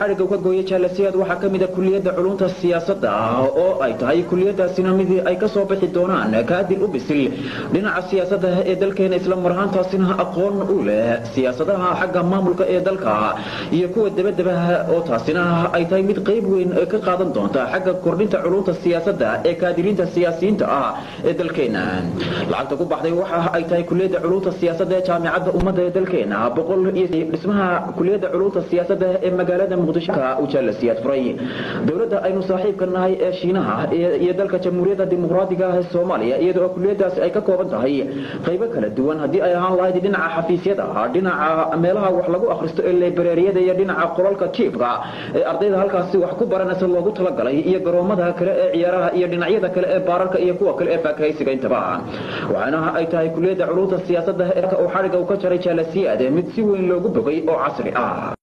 xadhigga ka gooyay jaalasiyaad waxaa ka mid a kuliyadda culunta siyaasadda oo ay tahay kuliyadaasina mid ay ka soo bixi doonaan kaadil u bisil dhinaca siyaasadda ee dalkeena isla marhaantaasina aqoon u leh siyaasadaha xagga maamulka ee dalka iyo kuwa debadeba oo taasina ay tahay mid qayb weyn ka qaadan doonta xagga kordhinta culunta siyaasadda ee kaadiriinta siyaasiyiinta ah ee dalkeena lacagta ku baxday waxa ay tahay kuliyadda culunta siyaasadda ee jaamicadda ummadda ee dalkeena boqol iyo dhismaha kuliyadda culunta siyaasadda ee magaalada ujaalasiyaad furay dowladda aynu saaxiibka nahay ee shiinaha iyo dalka jamhuuriyadda dimuqraadiga ah ee soomaaliya iyadoo kuliyadaasi ay ka kooban tahay qaybo kala duwan haddii ay ahaan lahayd dhinaca xafiisyada dhinaca meelaha wax lagu akhristo ee librariyada iyo dhinaca qolalka jiifka ee ardayda halkaasi wax ku baranaysa loogu talagalay iyo garoomada kale ee ciyaaraha iyo dhinacyada kale ee baararka iyo kuwa kale ee faakahaysiga intaba waxaana ay tahay kuliyadda culunta siyaasadda ee uu xadhigga u ka jaray jaalasiyaad mid si weyn loogu bogay oo casri ah